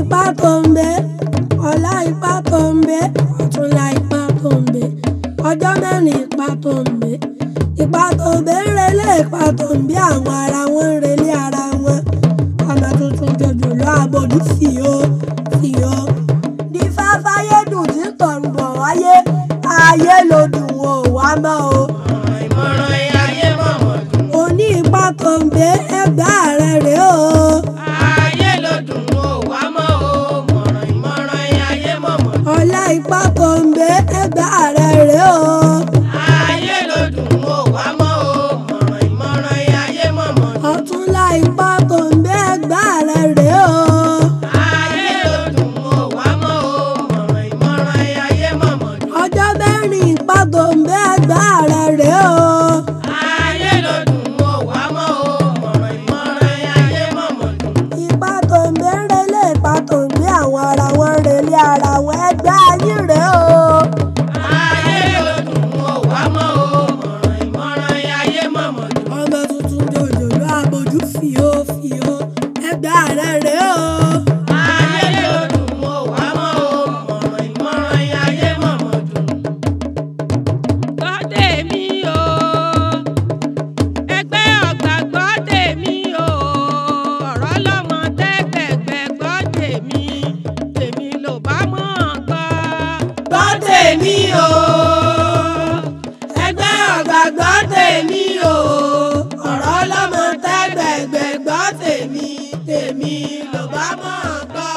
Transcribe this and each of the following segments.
ipá tó ń bẹ ọ̀la ipá tó ń bẹ ọ̀túnla ipá tó ń bẹ ọjọ́ mẹ́rin ipá tó ń bẹ ipá tó ń bẹ ń relé ipá tó ń bẹ àwọn ara wọn ń relé ara wọn ọmọ tuntun jòjòló àbòdì sí o sí o ní fáfáyé dùn tí tọ̀rùn bọ̀ wáyé ayé ló dùn ó wá mọ́ o ìmọ̀ràn ayé mọ̀mọ́ dùn. òní ipá tó ń bẹ ẹgbẹ́ rẹ̀ rèé o. ayé ló dùn ó wá mọ́ o mọ̀ràn ìmọ̀ràn ayé mọ̀mọ́ dùn. ọ̀la ipá tó ń bẹ ẹgbẹ́ rẹ̀ rèé o. ayé ló dùn ó wá mọ́ o mọ̀ràn ìmọ̀ràn ayé mọ̀mọ́ dùn. ọ̀túnla ipá tó ń bẹ ẹgbẹ́ rẹ̀ rèé o. ayé ló dùn ó wá mọ́ o mọ̀ràn ìmọ̀ràn ayé mọ̀mọ́ dùn. ọjọ́ mẹ́rin ipá tó ń bẹ ẹgbẹ́ rẹ̀ rèé o. ayé ló dùn ó wá mọ́ o mọ̀ràn ìmọ̀ràn ayé mọ̀mọ́ dùn. ipá tó ń bẹ ń relé ipá tó ń bẹ àwọn ara wọn ń relé ara wọn ẹgbẹ́ yín rèé o. ayé ló dùn ó wá mọ́ o mọ̀ràn ìmọ̀ràn ayé mọ̀mọ́ dùn. ọmọ tuntun jòjòló àbójú fìó fìó ẹgbẹ́ rẹ̀ rèé o. ayé ló dùn ó wá mọ́ o mọ̀ràn ìmọ̀ràn ayé mọ̀mọ́ dùn. gbọ́dé mi o ẹgbẹ́ ọ̀gbà gbọ́dé mi o ọ̀rọ̀ lọ́mọ tẹ́gbẹ̀gbẹ́ gbọ́dé mi tèmi ló bá mọ̀ gbọ́. gbọ́ tèmi o ẹgbẹ́ ọ̀gbà gbọ́ tèmi o ọ̀rọ̀ ọlọ́mọ tẹ́gbẹ̀gbẹ̀ gbọ́ tèmi tèmi ló bá mọ̀ gbọ́.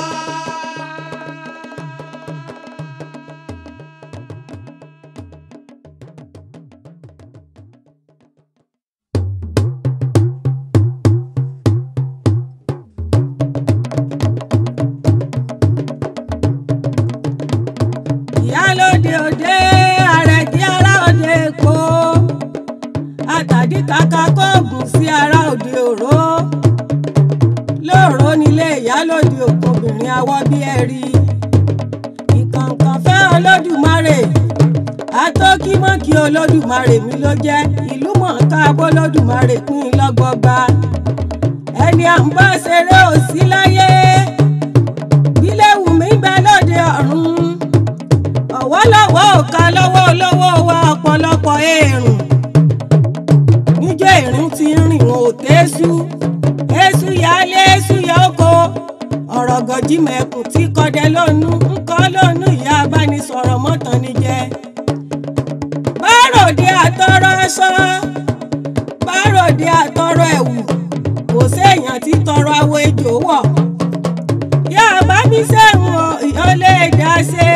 ìyálóde òde àrẹ̀dí ará òde èkó àtàdí kàkà kóògùn sí ará òde òró lóòró nílé ìyálóde òkobìnrin awọ́ bí ẹ̀rí ìkànkàn fẹ́ olódùmarè atókímọ́kì olódùmarè mi ló jẹ́ ìlú mọ̀ọ́ká bólódùmarè pín in lọ́gbọgba ẹni à ń bá ṣeré òsí láyé bílẹ̀ wù mí bẹ lóde ọ̀run ọ̀wọ́lọ́wọ́ òka lọ́wọ́ olówó wa ọ̀pọ̀lọpọ̀ èrùn níjọ́ ìrìn ti ń rìn wọn ò tẹ́sù èṣù yálé èṣù yá oko ọ̀rọ̀ gọ̀jí mẹ́kùn tí kọdẹ lónú ń kọ́ lónú ìyá abánisọ̀rọ̀ mọ́tàn ní jẹ́ báròdé àtọrọ aṣọ báròdé àtọrọ ẹ̀wù kò séèyàn tí tọrọ awo ejò wọ̀ yá bá mi sẹ́wọ̀n ìyọ́lé dá ṣe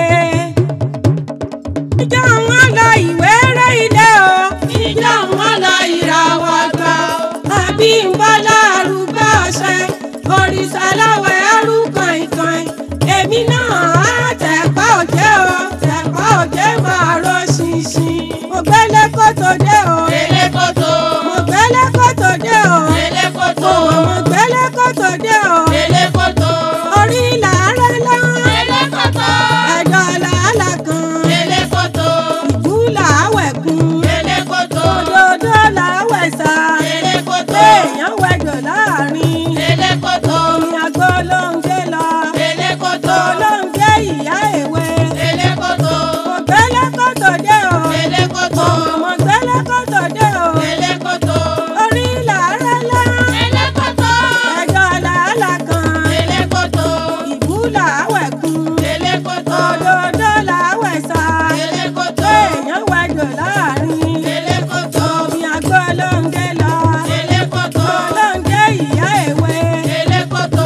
ìjọ wọn lọ ìwé rẹ ilé o. ìjọ wọn lọ ìràwọ̀ gbọ́ àbí ń bọ́ lárúgbó ọ̀sẹ̀ òrìṣà lọ́wọ́ ẹrú kàìnkàìn èmi náà á tẹ̀pá òjé o tẹ̀pá òjé máa ro ṣinṣin. mo gbélé kótó dé o délé kótó mo gbélé kótó dé o délé kótó mo gbélé kótó dé o délé kótó orí làárẹ̀ lọ́n délé kótó ẹ̀dọ̀ làálà kan délé kótó ìjú làáwẹ̀ kún délé kótó òdòdó làáwẹ̀ sá délé kótó èèyàn wẹ̀dọ̀ láàrin délé kótó omi àgbo ló ń gbé lọ délé kótó ló ń gbé ìyá èwe délé kótó kò gbélé kótó dé o délé kótó ọmọ gbélé kótó dé o délé kótó orí làárẹ̀ lọ́ délé kótó ẹ̀dọ̀ làálà kan délé kótó ìbú làáwẹ̀ kún délé kótó òdòdó làáwẹ̀ sá délé kótó èèyàn wẹ̀dọ̀ láàrin délé kótó omi àgbo ló ń gbé lọ délé kótó ló ń gbé ìyá èwe. délé kótó.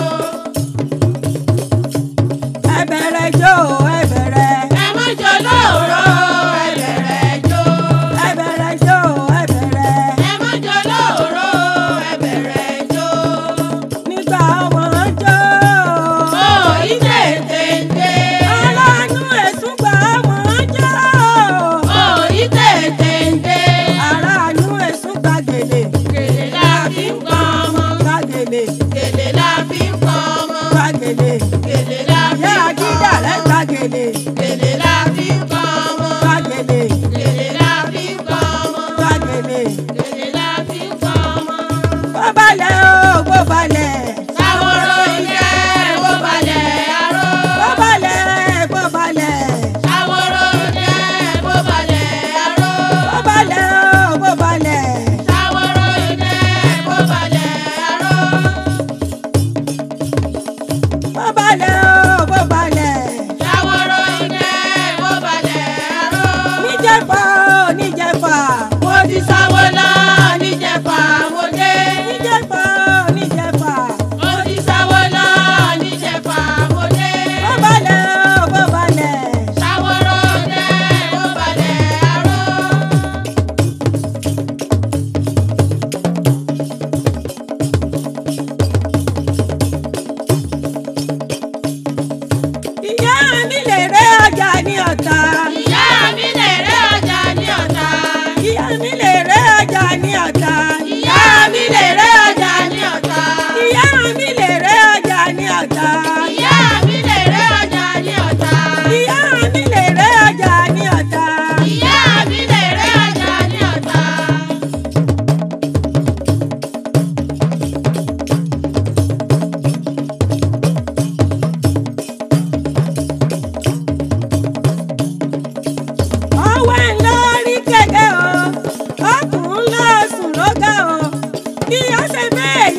ẹ bẹ̀rẹ̀ jó ẹ bẹ̀rẹ̀ ẹ má jọ lóòrọ̀ ẹ bẹ̀rẹ̀ jó. ẹ bẹ̀rẹ̀ jó ẹ bẹ̀rẹ̀ ẹ má jọ lóòrọ̀ ẹ bẹ̀rẹ̀ jó. nígbà ọmọ jó. ó ìdè tètè. aláàánú ẹ̀sùn gbà ọmọ jó. ó ìdè tètè. aláàánú ẹ̀sùn gbà gèlè gèlè la fi ń pọn ọmọ. gbà gèlè gèlè la fi ń pọn ọmọ. gbà gèlè gèlè la fi ìyá ń pọn àjíjà rẹ̀ ọmọ. gbà gèlè gèlè la fi ń pọn ọmọ. gbà gèlè gèlè la fi ń pọn ọmọ. gbà gèlè. gèlè la fi ń pọn ọmọ. bó balẹ̀ o bó balẹ̀. Àwòrán ìyẹ́ bó balẹ̀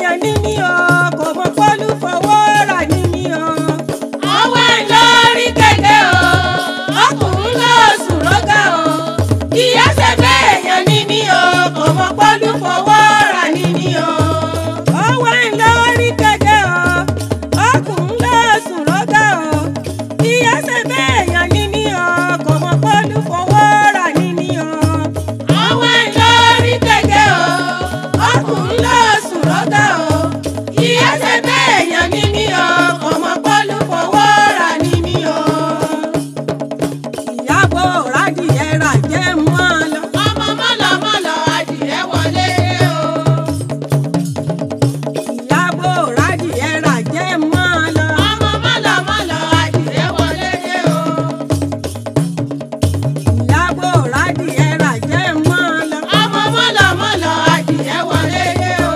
èèyàn ní mí o kò mọ pọ́lú fọwọ́ rà ní mí o. ọwọ́ ẹ̀ lórí kẹ̀kẹ́ o ọkùnrin ló sùn lọ́gà o ìyá ṣe bẹ́ẹ̀ yàn ní mí o kò mọ pọ́lú fọwọ́ rà ní mí o. ọwọ́ ẹ̀ lórí kẹ̀kẹ́ o ọkùnrin ló sùn lọ́gà o. ìyá ṣe bẹ́ẹ̀ yàn ní mí o kò mọ pọ́lú fọwọ́ rà ní mí o. ọwọ́ ẹ̀ lórí kẹ̀kẹ́ o ọkùnrin ló sùn lọ́gà o ìyá ṣe bẹ́ẹ̀ yàn ní mí o kò mọ pọ́lú fọwọ́ rà ní mí o. ìyàbọ̀ rádìyẹ rà jẹ́ mọ́ ọ lọ. ọmọ mọ́lọ́mọ́lọ́ adìrẹ wọlé o. ìyàbọ̀ rádìyẹ rà jẹ́ mọ́ ọ lọ. ọmọ mọ́lọ́mọ́lọ́ adìrẹ wọlé o. ìyàbọ̀ rádìyẹ rà jẹ́ mọ́ ọ lọ. ọmọ mọ́lọ́mọ́lọ́ adìrẹ wọlé o.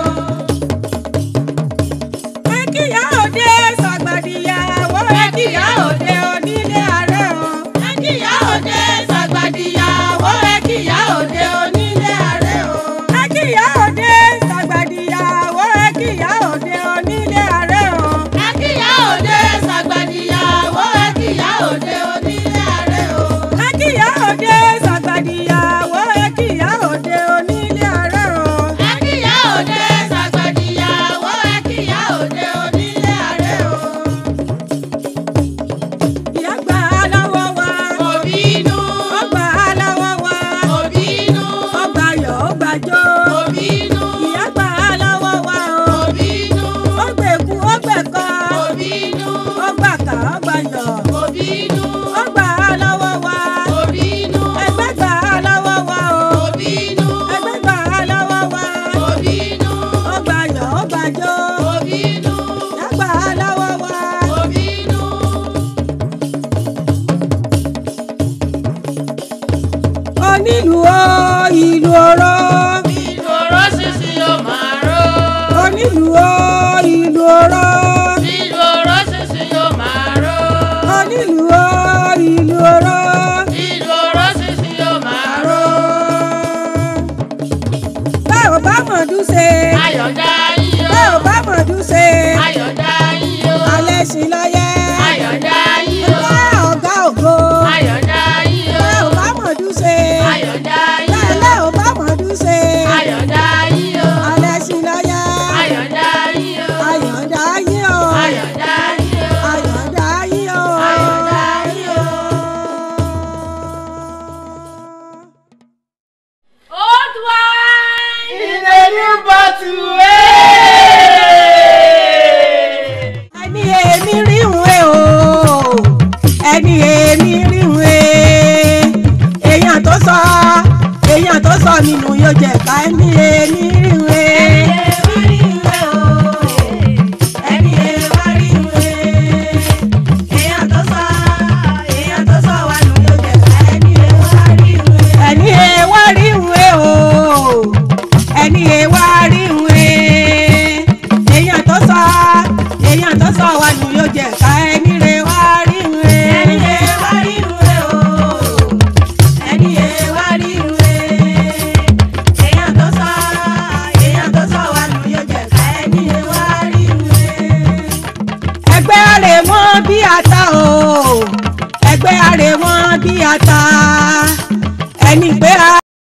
pé kíyà òde sàgbàdìyàwó ẹ kíyà òde onílé ààrẹ o. ẹ kíyà òde sàgbàdìyàwó ẹ kíyà òde onílé ààrẹ o. ẹ kíyà òde sàgbàdìyàwó ẹ kíyà òde onílé ààrẹ o. ẹ kíyà òde sàgbàdìyàwó ẹ kíyà òde onílé ààrẹ o. ẹ kíyà òde sàgbàdìyàwó ẹ kíyà òde onílé ààrẹ o. ẹ kíyà òde sàgbàdìyàwó ẹ kíyà òde onílé ààrẹ o. ìyá gbà á lọ́wọ́ wa. òbí inú ó gbà á lọ́wọ́ wa. òbí inú ó gbàyọ̀ ó gbàjọ́. òbí inú ìyá gbà á lọ́wọ́ wa o. òbí inú ó gbẹ̀kú ó gbẹ̀kọ́. òbí inú ó gbàkà ó gbàyọ̀. òbí inú ó gbà á lọ́wọ́ wa. òbí inú ẹgbẹ́ gbà á lọ́wọ́ wa o. òbí inú ẹgbẹ́ gbà á lọ́wọ́ wa. òbí inú ó gbàyọ̀ ó gbàjọ́. òbí inú ìyá gbà á lọ́wọ́ wa. òbí inú. onílù o ìlú oró. ìlòrò sísì yóò máa ró. onílù o ìlú oró. ìlòrò sísì yóò máa ró. onílù o ìlú oró. ìlòrò sísì yóò máa ró. báwo bá mọ̀ọ́dún ṣe. ayọ̀dá yíyó. báwo bá mọ̀ọ́dún ṣe. ayọ̀dá yíyó. alẹ́ sí lọ́yẹ́. ayọ̀dá yíyó. ọ̀gá ọ̀gá ògo. ayọ̀dá yíyó. báwo bá mọ̀ọ́dún ṣe. ayọ̀dá yíyó. lẹ́lẹ́ ò bá mọ̀ọ́dún ṣe. ayọ̀dá yíyó. alẹ́ sí lọ́yẹ́. ayọ̀dá yíyó. ayọ̀dá yín o. ayọ̀dá yíyó. ayọ̀dá yín o. ayọ̀dá yíyó. Old wine in a new bottle. ẹni èmi ríhun ẹ o ẹni èmi ríhun ẹ èèyàn tó sọ èèyàn tó sọ nínú yóò jẹ ká ẹni ẹ